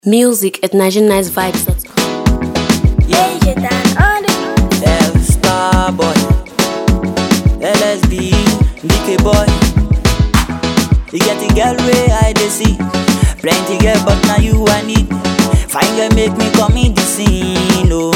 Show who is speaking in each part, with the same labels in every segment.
Speaker 1: Music at NigerianNiceVibes.com.
Speaker 2: Yeah,
Speaker 3: Major Dan on the
Speaker 2: L Star Boy, LSB, DK Boy. You get the girl way I dey see, plenty girl but now you I need. Fine girl make me come in the scene, oh,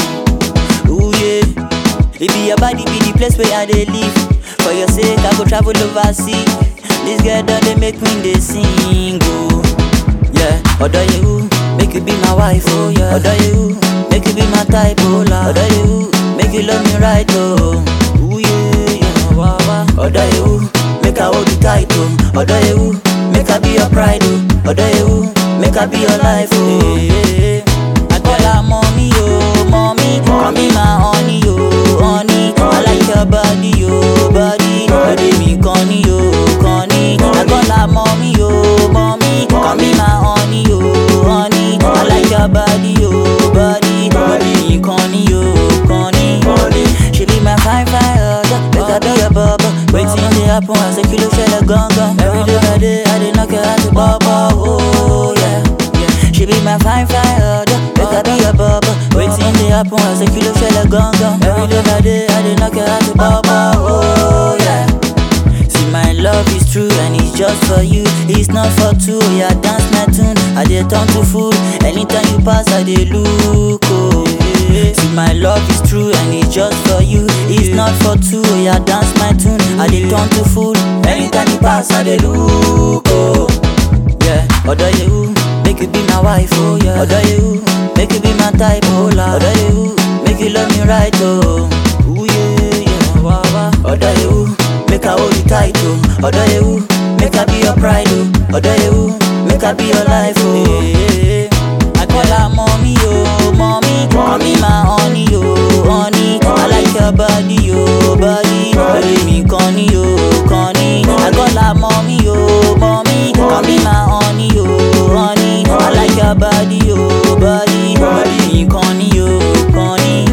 Speaker 2: ooh yeah. It be your body be the place where I dey live. For your sake I go travel overseas. This girl done they make me dey sing, oh. Yeah, other you, make you be my wife, oh yeah. Other you, make you be my type, oh la. Other you, make you love me right, oh. Ooh yeah, yeah, wah wah. Other you, make I hold you tight, oh. Other you, make I be your pride, oh. Other you, make I be your life, oh. Yeah, I call her mommy, oh, mommy. Call me my honey, oh, honey. I like your body, oh, body. Body me conny, oh, conny. I call her mommy, oh, mommy. Call me my honey, oh, honey. I like your body, oh, body. Body me conny, oh, conny. She be my fine fine other. Make her do your bubble. Waiting to happen as a kilo shell a gun gun. Every day by day, I did knock her out the bubble, oh yeah. yeah. She be my fine fine other. Make her do your bubble. Waiting to happen as a kilo shell a gun gun. Every day by day, I did knock her out the bubble, oh yeah. See my love is true and it's just for you. It's not for two. Yeah, dance my tune. I dey turn to fool. Anytime you pass, I dey look. Oh, yeah. See my love is true and it's just for you. It's not for two. Yeah, dance my tune. I dey turn to fool. Anytime you pass, I dey look. Oh, yeah. Other you, make you be my wife. Oh yeah. Other you, make you be my type. Oh la. Other you, make you love me right. Oh, ooh yeah, yeah. Wah wah. Other you, make I hold you tight. Oh, other you, make I be your pride. Oh, other you, make I be your life. Oh, yeah. I call her mommy. Oh, mommy. Call me my honey. Oh, honey. I like your body. Oh, body. Body me conny. Oh, conny. I call her mommy. Oh, mommy. Call me my honey. Oh, honey. I like your body. Oh, body. Body me conny. Oh, conny.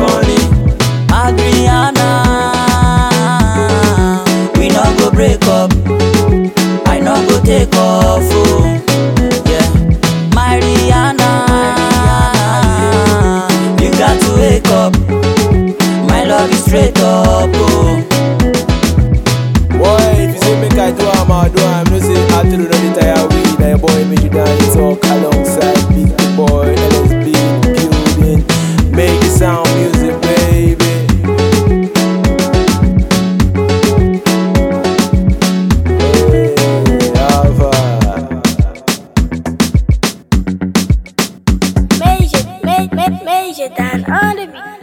Speaker 2: Adriana, we no go break up. I no go take off. Oh, yeah. Mariana, you got to wake up. My love is straight up. Oh.
Speaker 4: Boy, if you say make I do am, I do am. No say I tell you no dey tire we. Now your boy make you dance talk alongside Big the boy LSB building. Make it sound music, baby. Hey, Alpha.
Speaker 3: Major, ma- ma- Major Dan on the beat.